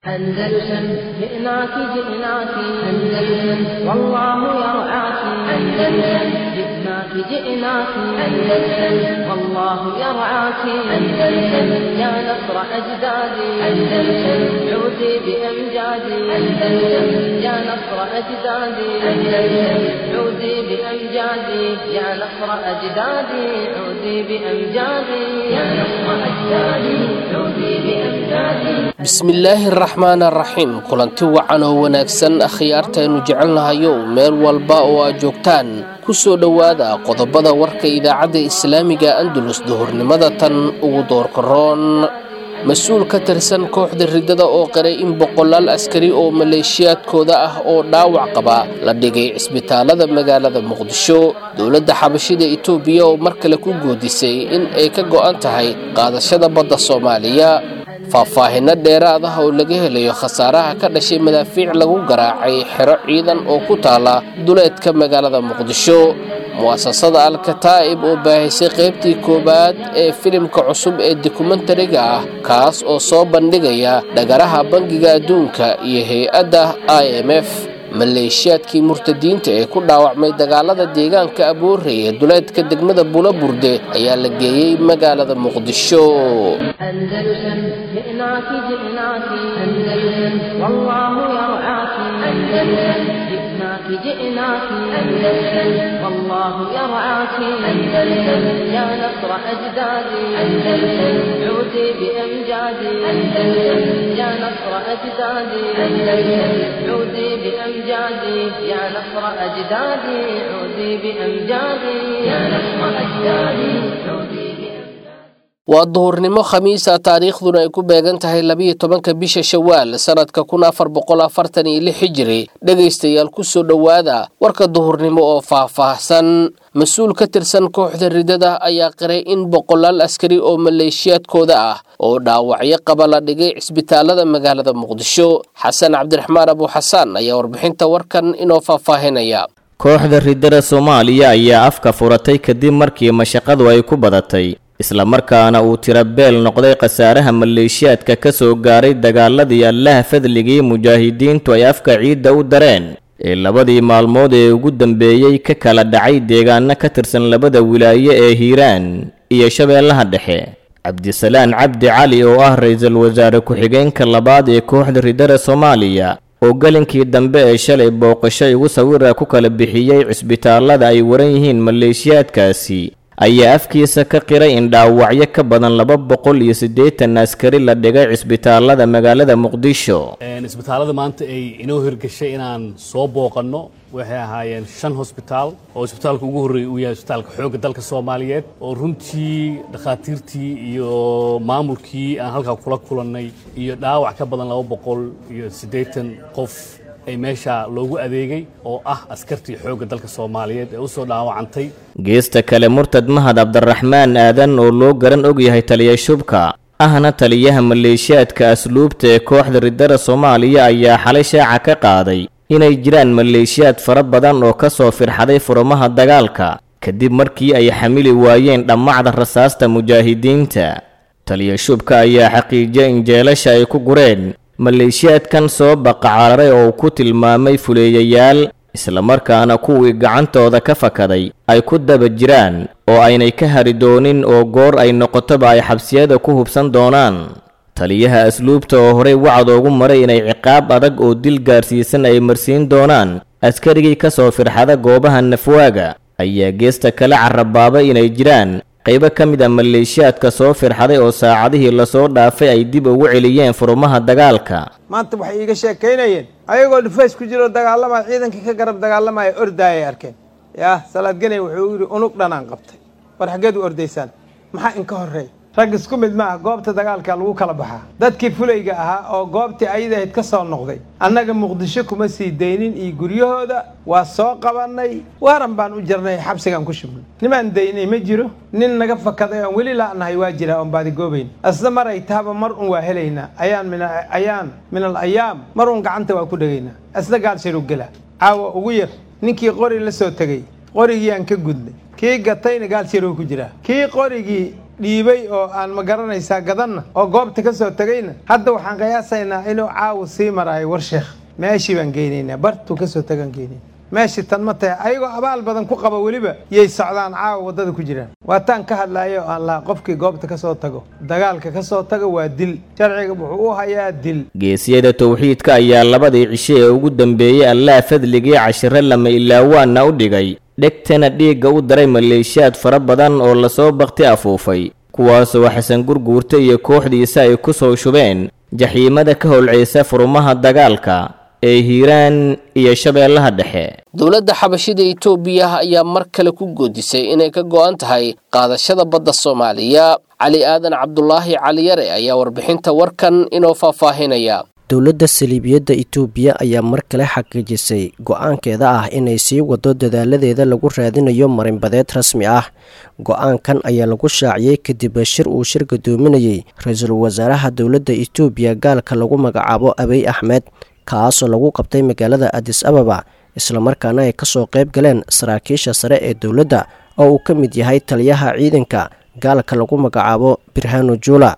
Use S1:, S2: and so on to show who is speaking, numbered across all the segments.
S1: أندلسن جئناك جئناك أندلسن والله يرعاك أندلسن جئناك جئناك أندلسن والله يرعاك أندلسن يا نصر أجدادي أندلسن عودي بأمجادي أندلسن يا نصر أجدادي أندلسن عودي بأمجادي يا نصر أجدادي عودي بأمجادي يا نصر أجدادي عودي بأمجادي
S2: bismillaahi araxmaan araxiim kulanti wacan oo wanaagsan akhyaartaaynu jecelnahayow meel walba oo aad joogtaan ku soo dhowaada qodobada warka idaacadda islaamiga andalus duhurnimada tan ugu doorkaroon mas-uul ka tirsan kooxda riddada oo qiray in boqolaal askari oo maleeshiyaadkooda ah oo dhaawac qaba la dhigay cisbitaalada magaalada muqdisho dowladda xabashida itoobiya oo mar kale ku goodisay in ay ka go'an tahay qaadashada badda soomaaliya faahfaahinno dheeraad ah oo laga helayo khasaaraha ka dhashay madaafiic lagu garaacay xero ciidan oo ku taala duleedka magaalada muqdisho mu'asasada al-kataa'ib oo baahisay qaybtii koowaad ee filimka cusub ee dokumentariga ah kaas oo soo bandhigaya dhagaraha bangiga adduunka iyo hay-adda i m f maleeshiyaadkii murtadiinta ee ku dhaawacmay dagaalada deegaanka aboorey ee duleedka degmada bulaburde ayaa la geeyey magaalada muqdisho
S1: أندلسن جئناك جئناك أندلسن والله يرعاك أندلسن جئناك جئناك أندلسن والله يرعاك أندلسن يا نصر أجدادي أندلسن عودي بأمجادي أندلسن يا نصر أجدادي أندلسن عودي بأمجادي يا نصر أجدادي عودي بأمجادي يا نصر أجدادي عودي بأمجادي
S2: waa duhurnimo khamiisa taariikhduna ay ku beegan tahay labiyo tobanka bisha shawaal sanadka kun afar boqol afartan iyo lix hijiri dhegaystayaal kusoo dhowaada warka duhurnimo oo faahfaahsan mas-uul ka tirsan kooxda riddada ayaa qiray in boqolaal askari oo maleeshiyaadkooda ah oo dhaawacyo qaba la dhigay cisbitaalada magaalada muqdisho xasan cabdiraxmaan abuuxasaan ayaa warbixinta warkan inoo faahfaahinaya
S3: kooxda riddada soomaaliya ayaa afka furatay kadib markii mashaqadu ay ku badatay islamarkaana uu tira beel noqday khasaaraha maleeshiyaadka ka soo gaaray dagaaladii allaha fadligii mujaahidiintu ay afka ciidda u dareen ee labadii maalmood ee ugu dambeeyey ka kala dhacay deegaano ka tirsan labada wilaaye ee hiiraan iyo shabeellaha dhexe cabdisalaan cabdi cali oo ah ra-iisul wasaare ku-xigeenka labaad ee kooxda riddada soomaaliya oo gelinkii dambe ee shalay booqasho igu sawira ku kala bixiyey cisbitaallada ay waran yihiin maleeshiyaadkaasi ayaa afkiisa ka qiray in dhaawacyo ka badan laba boqol iyo siddeetan askari la dhigay cisbitaalada magaalada muqdisho
S4: isbitaalada maanta ay inoo hirgashay inaan soo booqanno waxay ahaayeen shan hosbitaal oo isbitaalka ugu horreeyay uu yahay isbitaalka xoogga dalka soomaaliyeed oo runtii dhakhaatiirtii iyo maamulkii aan halkaa kula kulannay iyo dhaawac ka badan laba boqol iyo siddeetan qof ay meesha loogu adeegay oo ah askartii xoogga dalka soomaaliyeed ee u soo dhaawacantay
S3: geesta kale murtad mahad cabdiraxmaan aadan oo loo garan og yahay taliya shubka ahna taliyaha maleeshiyaadka asluubta ee kooxda riddada soomaaliya ayaa xalay shaaca ka qaaday inay jiraan maleeshiyaad fara badan oo ka soo firxaday furmaha dagaalka kadib markii ay xamili waayeen dhammacda rasaasta mujaahidiinta taliya shubka ayaa xaqiijiyay in jeelasha ay ku gureen maleeshiyaadkan soo baqacararay oo uu ku tilmaamay fuleeyayaal islamarkaana kuwii gacantooda ka fakaday ay ku daba jiraan oo aynay ka hari doonin oo goor ay noqotoba ay xabsiyada ku hubsan doonaan taliyaha asluubta oo horey wacd oogu maray inay ciqaab adag oo dil gaarsiisan ay marsiin doonaan askarigii ka soo firxada goobaha nafwaaga ayaa geesta kale carabaabay inay jiraan qaybo ka mid a maleeshiyaadka soo firxaday oo saacadihii lasoo dhaafay ay dib ugu celiyeen furmaha dagaalka
S5: maanta waxay iiga sheekaynayeen ayagoo dhufays ku jiro dagaalamaya ciidankii ka garab dagaalamaya ordaayay arkeen yaa salaadganay wuxuu yidhi unug dhanaan qabtay war xaggeed u ordaysaan maxaa inka horreey rag isku mid ma ah goobta dagaalka lagu kala baxaa dadkii fulayga ahaa oo goobtii ayadahayd ka soo noqday annaga muqdisho kuma sii daynin iyo guryahooda waa soo qabannay waaran baan u jirnay xabsigaan ku shubnay nimaan daynay ma jiro nin naga fakaday oon weli la'nahay waa jira oon baadigoobayn asna mar ay tahaba mar un waa helaynaa ayaan min ayaan min al ayaam mar un gacanta waa ku dhegaynaa asna gaalsharu gela caawa ugu yar ninkii qori la soo tegey qorigii aan ka gudnay kii gatayna gaalsharuu ku jiraa kii qorigii dhiibay oo aan ma garanaysaa gadanna oo goobta ka soo tegayna hadda waxaan qiyaasaynaa inuu caawa sii maraayo war sheekh meeshii baan geynaynaa bartuu ka soo tagaan geynayna meeshii tan ma tahay ayagoo abaal badan ku qaba weliba yay socdaan caawa waddada ku jiraan waataan ka hadlaayo aan laha qofkii goobta ka soo tago dagaalka ka soo tago waa dil sharciga wuxuu u hayaa dil
S3: geesiyada towxiidka ayaa labadii cisho ee ugu dambeeyey allaah fadligii cashiro lama ilaawaana u dhigay dhegtana dhiigga u daray maleeshiyaad fara badan oo lasoo bakti afuufay kuwaasoo xasan gurguurta iyo kooxdiisa ay ku soo shubeen jaxiimada ka holceysa furumaha dagaalka ee hiiraan iyo shabeellaha dhexe
S2: dowladda xabashida itoobiya ayaa mar kale ku goodisay inay ka go'an tahay qaadashada badda soomaaliya cali aadan cabdulaahi caliyare ayaa warbixinta warkan inoo faahfaahinaya
S6: dowladda saliibiyadda itoobiya ayaa mar kale xaqiijisay go-aankeeda ah inay sii wado dadaaladeeda lagu raadinayo marinbadeed rasmi ah go-aankan ayaa lagu shaaciyey kadib shir uu shir gadoominayey ra-iisul wasaaraha dowladda itoobiya gaalka lagu magacaabo abiy axmed kaasoo lagu qabtay magaalada adis ababa islamarkaana ay kasoo qayb galeen saraakiisha sare ee dowladda oo uu ka mid yahay taliyaha ciidanka gaalka lagu magacaabo birhano jula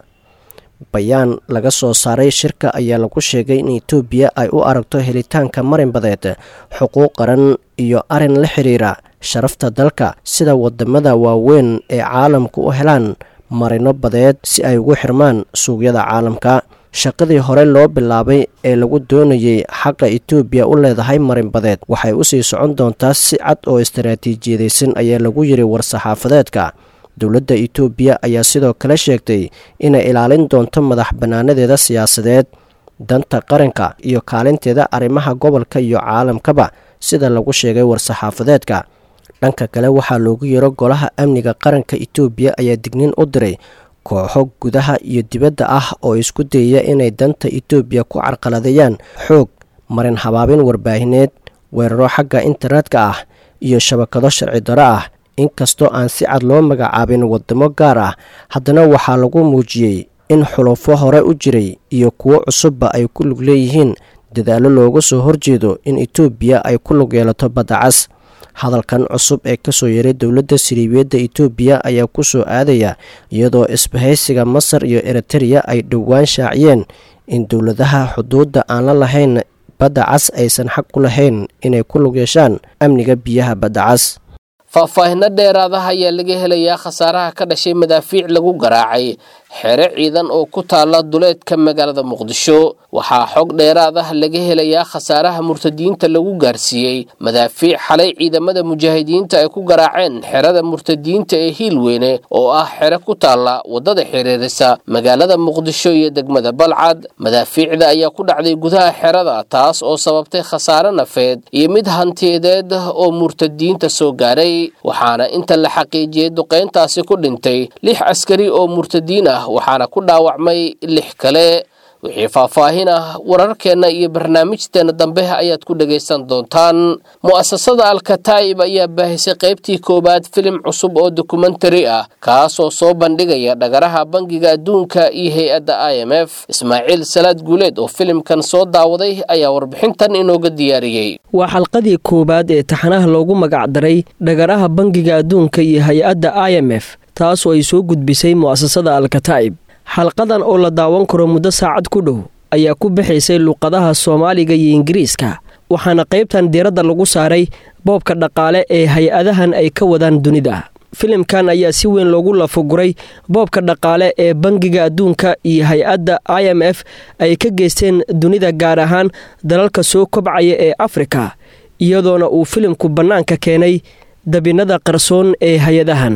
S6: bayaan laga soo saaray shirka ayaa lagu sheegay in itoobiya ay u aragto helitaanka marinbadeed xuquuq qaran iyo arin la xiriira sharafta dalka sida wadamada waaweyn ee caalamka u helaan marino badeed si ay ugu xirmaan suuqyada caalamka shaqadii hore loo bilaabay ee lagu doonayey xaqa itoobiya u leedahay marinbadeed waxay usii socon doontaa si cad oo istaraatiijiyadaysan ayaa lagu yiri war-saxaafadeedka dowladda itoobiya ayaa sidoo kale sheegtay inay ilaalin doonto madax bannaanadeeda siyaasadeed danta qaranka iyo kaalinteeda arrimaha gobolka iyo caalamkaba sida lagu sheegay war-saxaafadeedka dhanka kale waxaa loogu yiro golaha amniga qaranka itoobiya ayaa dignin u diray kooxo gudaha iyo dibadda ah oo isku dayaya inay danta itoobiya ku carqaladeeyaan xoog marin habaabin warbaahineed weeraro xagga internetka ah iyo shabakado sharci daro ah inkastoo aan si cad loo magacaabin wadamo gaar ah haddana waxaa lagu muujiyey in xulufo hore u jiray iyo kuwo cusubba ay ku lug leeyihiin dadaallo looga soo horjeedo in itoobiya ay ku lug yeelato badda cas hadalkan cusub ee kasoo yaray dowladda siriibiyadda itoobiya ayaa ku soo aadaya iyadoo isbahaysiga masar iyo eritereya ay dhowaan shaaciyeen in dowladaha xuduudda aan la lahayn badda cas aysan xaq ku lahayn inay ku lug yeeshaan amniga biyaha badda cas
S2: faahfaahinno dheeraadaha ayaa laga helayaa khasaaraha ka dhashay madaafiic lagu garaacay xere ciidan oo ku taala duleedka magaalada muqdisho waxaa xog dheeraad ah laga helayaa khasaaraha murtadiinta lagu gaarsiiyey madaafiic xalay ciidamada mujaahidiinta ay ku garaaceen xerada murtadiinta ee hiilweyne oo ah xere ku taalla waddada xiriirisa magaalada muqdisho iyo degmada balcad madaafiicda ayaa ku dhacday gudaha xerada taas oo sababtay khasaare nafeed iyo mid hantiyadeed oo murtadiinta soo gaaray waxaana inta la xaqiijiyey duqayntaasi ku dhintay lix askari oo murtadiin ah waxaana ku dhaawacmay lix kale wixii faahfaahin ah wararkeenna iyo barnaamijteena dambe ayaad ku dhegaysan doontaan mu'asasada alkataa'ib ayaa baahisay qaybtii koowaad filim cusub oo dokumentari ah kaasoo soo bandhigaya dhagaraha bangiga adduunka iyo hay-adda i m f ismaaciil salaad guuleed oo filimkan soo daawaday ayaa warbixintan inooga diyaariyey
S7: waa xalqadii koowaad ee taxanaha loogu magacdaray dhagaraha bangiga adduunka iyo hay-adda i m f taasoo ay soo gudbisay mu'asasada alkataa'ib xalqadan oo la daawan karo muddo saacad ku dhow ayaa ku bixaysay luqadaha soomaaliga iyo ingiriiska waxaana qaybtan diiradda lagu saaray boobka dhaqaale ee hay-adahan ay ka wadaan dunida filimkan ayaa si weyn loogu lafoguray boobka dhaqaale ee bangiga adduunka iyo hay-adda i m f ay ka geysteen dunida gaar ahaan dalalka soo kobcaya ee afrika iyadoona uu filimku bannaanka keenay dabinada qarsoon ee hay-adahan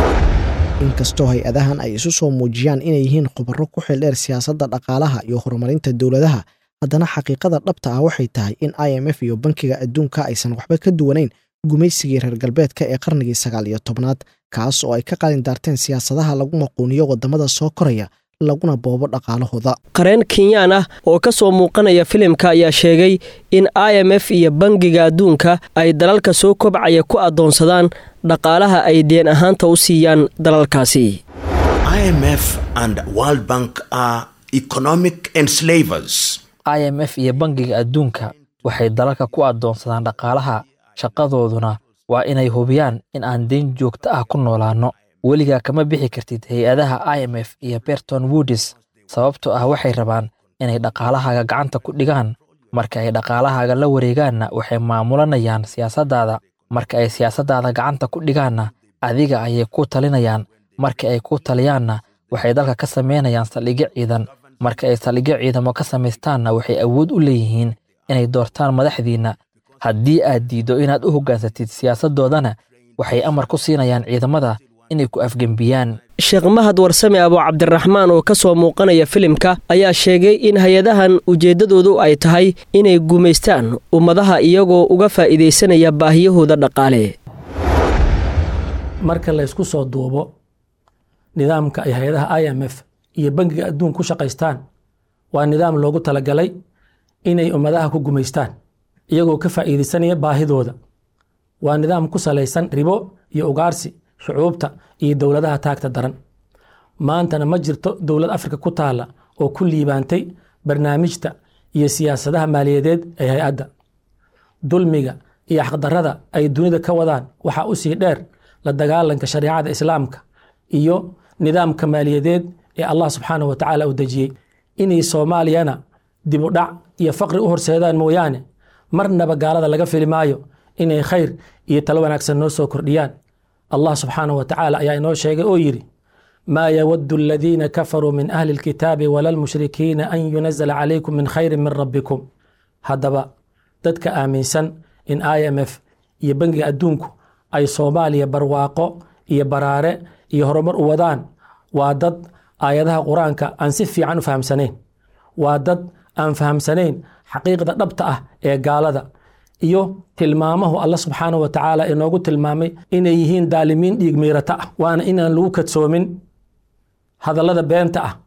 S8: inkastoo hay-adahan ay isu soo muujiyaan inay yihiin khubaro ku xildheer siyaasadda dhaqaalaha iyo horumarinta dowladaha haddana xaqiiqada dhabta ah waxay tahay in i m f iyo bankiga adduunka aysan waxba ka duwanayn gumaysigii reer galbeedka ee qarnigii sagaal iyo tobnaad kaas oo ay ka qalin daarteen siyaasadaha lagu maquuniyo waddamada soo koraya laguna boobo dhaqaalahooda
S7: qareen kenyaan ah oo ka soo muuqanaya filimka ayaa sheegay in i m f iyo bangiga adduunka ay dalalka soo kobcaya ku addoonsadaan dhaqaalaha ay deen ahaanta u siiyaan dalalkaasi
S9: i m f iyo bangiga adduunka waxay dalalka ku addoonsadaan dhaqaalaha shaqadooduna waa inay hubiyaan in aan deyn joogto ah ku noolaanno weligaa kama bixi kartid hay-adaha i m f iyo berton woodis sababtoo ah waxay rabaan inay dhaqaalahaaga gacanta ku dhigaan marka ay dhaqaalahaaga la wareegaanna waxay maamulanayaan siyaasaddaada marka ay siyaasaddaada gacanta ku dhigaanna adiga ayay ku talinayaan marka ay ku taliyaanna waxay dalka ka samaynayaan saldhigyo ciidan marka ay saldhigyo ciidamo ka samaystaanna waxay awood u leeyihiin inay doortaan madaxdiinna haddii aad diiddo inaad u hoggaansatid siyaasaddoodana waxay amar ku siinayaan ciidamada inay ku afgembiyaan
S7: sheekh mahad warsame abu cabdiraxmaan oo ka soo muuqanaya filimka ayaa sheegay in hay-adahan ujeeddadoodu ay tahay inay gumaystaan ummadaha iyagoo uga faa'iidaysanaya baahiyahooda dhaqaale
S10: marka laysku soo duubo nidaamka ay hay-adaha i m f iyo bangiga adduun ku shaqaystaan waa nidaam loogu talagalay inay ummadaha ku gumaystaan iyagoo ka faa'iidaysanaya baahidooda waa nidaam ku salaysan ribo iyo ugaarsi shucuubta iyo dowladaha taagta daran maantana ma jirto dowlad afrika ku taalla oo ku liibaantay barnaamijta iyo siyaasadaha maaliyadeed ee hay-adda dulmiga iyo xaqdarrada ay dunida ka wadaan waxaa u sii dheer la dagaalanka shareecada islaamka iyo nidaamka maaliyadeed ee allah subxaanah wa tacaala u dejiyey inay soomaaliyana dib u dhac iyo faqri u horseedaan mooyaane marnaba gaalada laga fili maayo inay khayr iyo talo wanaagsan noo soo kordhiyaan allah subxaanah wa tacaala ayaa inoo sheegay oo yidhi maa yawadu aladiina kafaruu min ahli lkitaabi wala lmushrikiina an yunazala calaykum min khayrin min rabbikum haddaba dadka aaminsan in i m f iyo bangiga adduunku ay soomaaliya barwaaqo iyo baraare iyo horumar u wadaan waa dad aayadaha qur-aanka aan si fiican u fahamsanayn waa dad aan fahamsanayn xaqiiqda dhabta ah ee gaalada iyo tilmaamahu alla subxaanah wa tacaala inoogu tilmaamay inay yihiin daalimiin dhiig miirata ah waana inaan lagu kadsoomin hadallada beenta ah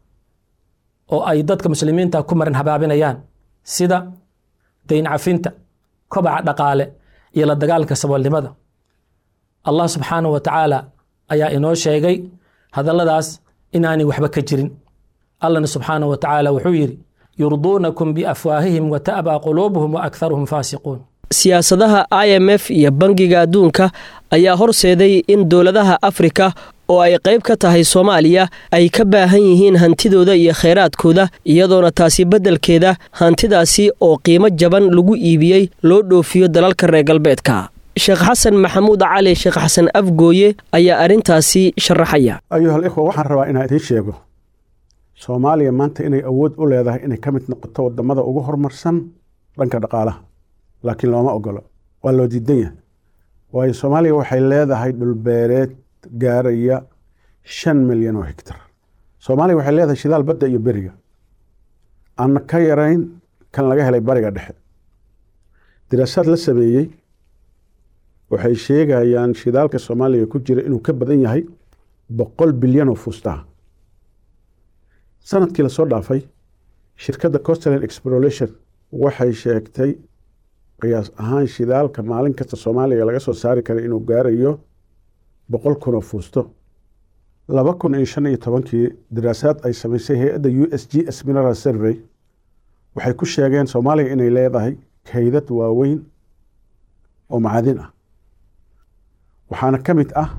S10: oo ay dadka muslimiinta ku marin habaabinayaan sida dayn cafinta kobaca dhaqaale iyo la dagaalanka saboolnimada allah subxaanah wa tacaala ayaa inoo sheegay hadalladaas inaanay waxba ka jirin allahna subxaanah wa tacaala wuxuu yidhi yurduunakum biafwaahihim wa ta'baa quluubuhum wa akharuhum faasiquun
S7: siyaasadaha i m f iyo bangiga adduunka ayaa horseeday in dowladaha afrika oo ay qayb ka tahay soomaaliya ay ka baahan yihiin hantidooda iyo khayraadkooda iyadoona taasi beddelkeeda hantidaasi oo qiimo jaban lagu iibiyey loo dhoofiyo dalalka reer galbeedka sheekh xasan maxamuud cali sheekh xasan afgooye ayaa arrintaasi sharaxaya
S11: ayuhal ikhwa waxaan rabaa inaan idiin sheego soomaaliya maanta inay awood u leedahay inay ka mid noqoto wadamada ugu horumarsan dhanka dhaqaalaha laakiin looma ogolo waa loo diidan yahay waayo soomaaliya waxay leedahay dhulbeereed gaaraya shan milyan oo higtar soomaaliya waxay leedahay shidaal badda iyo beriga aan ka yarayn kan laga helay bariga dhexe diraasaad la sameeyey waxay sheegayaan shidaalka soomaaliya ku jira inuu ka badan yahay boqol bilyan oo fuustaha sanadkii lasoo dhaafay shirkadda costland exploration waxay sheegtay qiyaas ahaan shidaalka maalin kasta soomaaliya laga soo saari kara inuu gaarayo boqol kun oo fuusto laba kun iyo shan iyo tobankii daraasaad ay samaysay hay-adda u s g s mineral survey waxay ku sheegeen soomaaliya inay leedahay kaydad waaweyn oo macadin ah waxaana ka mid ah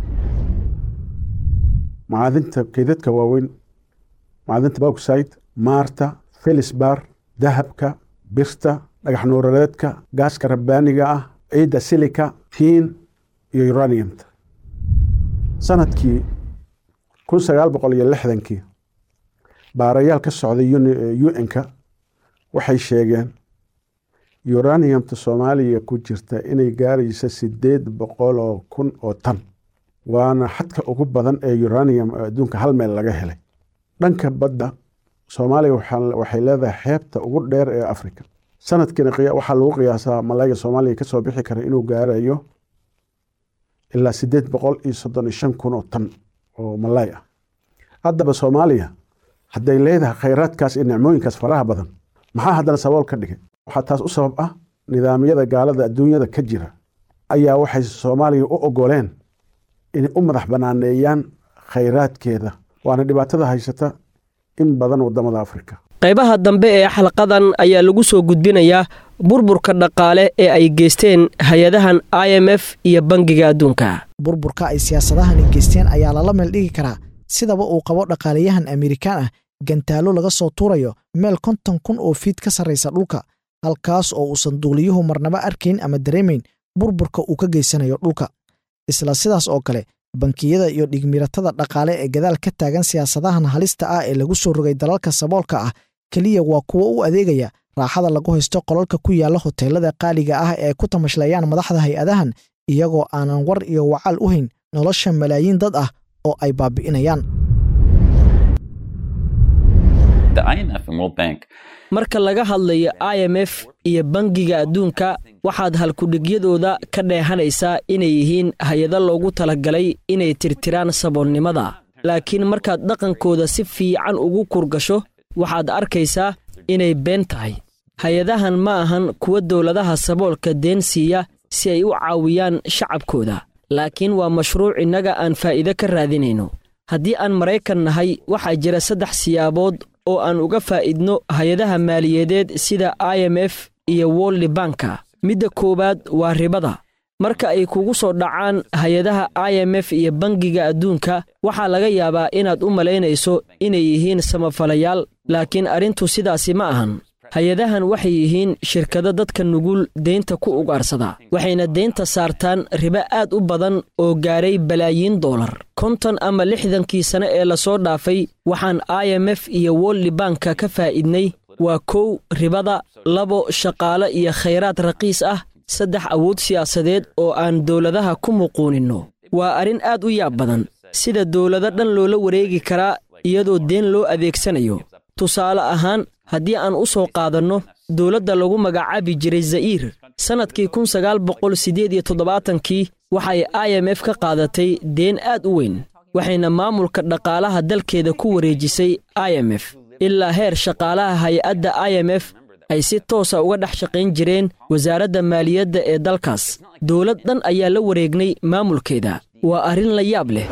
S11: macadinta kaydadka waaweyn macdinta bauxide maarta felisbar dahabka birta dhagax nuurareedka gaaska rabbaaniga ah ciidda silika tiin iyo uraniumta sanadkii kun sagaal boqol iyo lixdankii baarayaal ka socday un-ka waxay sheegeen uraniumta soomaaliya ku jirta inay gaarayso sideed boqol oo kun oo tan waana xadka ugu badan ee uranium oo adduunka hal meel laga helay dhanka badda soomaaliya waxay leedahay xeebta ugu dheer ee africa sanadkiina waxaa lagu qiyaasaa malayga soomaaliya kasoo bixi kara inuu gaarayo ilaa sideed boqol iyo soddon iyo shan kun oo tan oo malay ah haddaba soomaaliya hadday leedahay khayraadkaas iyo nicmooyinkaas faraha badan maxaa haddana sabool ka dhigay waxaa taas u sabab ah nidaamyada gaalada adduunyada ka jira ayaa waxay soomaaliya u ogoleen inay u madax banaaneeyaan khayraadkeeda waana dhibaatada haysata in badan wadamada afrika
S7: qaybaha dambe ee xalqadan ayaa lagu soo gudbinayaa burburka dhaqaale ee ay geysteen hay-adahan i m f iyo bangiga adduunka
S8: burburka ay siyaasadahani geysteen ayaa lala meel dhigi karaa sidaba uu qabo dhaqaalayahan amerikaan ah gantaallo laga soo tuurayo meel konton kun oo fiid ka sarraysa dhulka halkaas oo uusan duuliyuhu marnaba arkayn ama dareemayn burburka uu ka geysanayo dhulka isla sidaas oo kale bankiyada iyo dhigmiratada dhaqaale ee gadaal ka taagan siyaasadahan halista ah ee lagu soo rogay dalalka saboolka ah keliya waa kuwo u adeegaya raaxada lagu haysto qolalka ku yaalla hoteelada qaaliga ah ee ku tamashlayaan madaxda hay-adahan iyagoo aanan war iyo wacaal u hayn nolosha malaayiin dad ah oo ay baabi'inayaan
S7: marka laga hadlayo i m f iyo bangiga adduunka waxaad halkudhigyadooda ka dheehanaysaa inay yihiin hay-ado loogu talagalay inay tirtiraan saboolnimada laakiin markaad dhaqankooda si fiican ugu kurgasho waxaad arkaysaa inay been tahay hay-adahan ma ahan kuwa dowladaha saboolka deen siiya si ay u caawiyaan shacabkooda laakiin waa mashruuc innaga aan faa'iide ka raadinayno haddii aan maraykan nahay waxaa jira saddex siyaabood oo aan uga faa'idno hay-adaha maaliyadeed sida i m f iyo wolli banka midda koowaad waa ribada marka ay kugu soo dhacaan hay-adaha i m f iyo bangiga adduunka waxaa laga yaabaa inaad u malaynayso inay yihiin samafalayaal laakiin arrintu sidaasi ma ahan hay-adahan waxay yihiin shirkado dadka nugul deynta ku ugaarsada waxayna deynta saartaan ribo aad u badan oo gaaray balaayiin doolar konton ama lixdankii sane ee lasoo dhaafay waxaan i m f iyo wolli banka ka faa'idnay waa kow ribada labo shaqaale iyo khayraad raqiis ah saddex awood siyaasadeed oo aan dowladaha ku muquuninno waa arrin aad u yaab badan sida dowlado dhan loola wareegi karaa iyadoo deen loo adeegsanayo tusaale ahaan haddii aan u soo qaadanno dowladda lagu magacaabi jiray za'iir sannadkii kun sagaal boqol siddeed iyo toddobaatankii waxay i m f ka qaadatay deen aad u weyn waxayna maamulka dhaqaalaha dalkeeda ku wareejisay i m f ilaa heer shaqaalaha hay-adda i m f ay si toosa uga dhex shaqayn jireen wasaaradda maaliyadda ee dalkaas dowlad dhan ayaa la wareegnay maamulkeeda waa arrin la yaab leh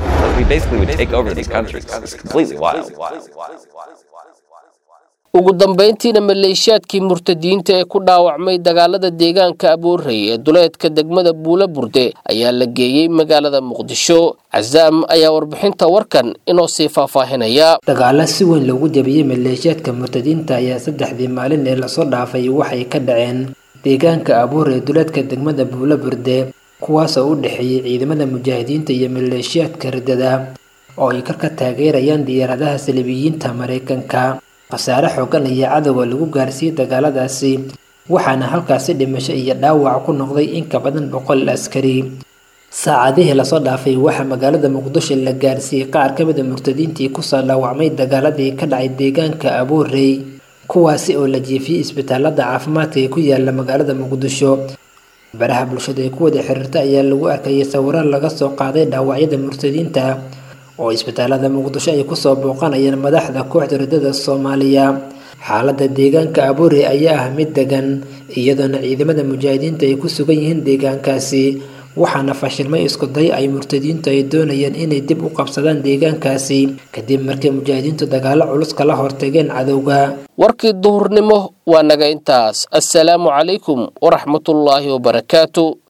S2: ugu dambayntiina maleeshiyaadkii murtadiyiinta ee ku dhaawacmay dagaalada deegaanka aboorey ee duleedka degmada buula burde ayaa la geeyey magaalada muqdisho casaam ayaa warbixinta warkan inoo sii faahfaahinaya
S12: dagaalo si weyn loogu jabiyey maleeshiyaadka murtadiinta ayaa saddexdii maalin ee lasoo dhaafay waxay ka dhaceen deegaanka aboore ee duleedka degmada buula burde kuwaasoo u dhexeeyey ciidamada mujaahidiinta iyo maleeshiyaadka riddada oo ay karka taageerayaan diyaaradaha salibiyiinta maraykanka khasaare xoogan ayaa cadowga lagu gaarsiiyey dagaaladaasi waxaana halkaasi dhimasho iyo dhaawac ku noqday in ka badan boqol askari saacadihii lasoo dhaafay waxaa magaalada muqdisho la gaarsiiyey qaar ka mida murtadiintii kusoo dhaawacmay dagaaladii ka dhacay deegaanka aboorey kuwaasi oo la jiifiyey isbitaalada caafimaadka ee ku yaala magaalada muqdisho baraha bulshada ee ku wada xiriirta ayaa lagu arkayay sawiro laga soo qaaday dhaawacyada murtadiinta oo isbitaalada muqdisho ay kusoo booqanayaan madaxda kooxda riddada soomaaliya xaaladda deegaanka aboore ayaa ah mid degan iyadoona ciidamada mujaahidiinta ay ku sugan yihiin deegaankaasi waxaana fashilmay isku day ay murtadiintu ay doonayeen inay dib u qabsadaan deegaankaasi kadib markii mujaahidiintu dagaalo culus kala hortageen cadowga
S2: warkii duhurnimo waa naga intaas assalaamu calaykum waraxmatullaahi wabarakaatu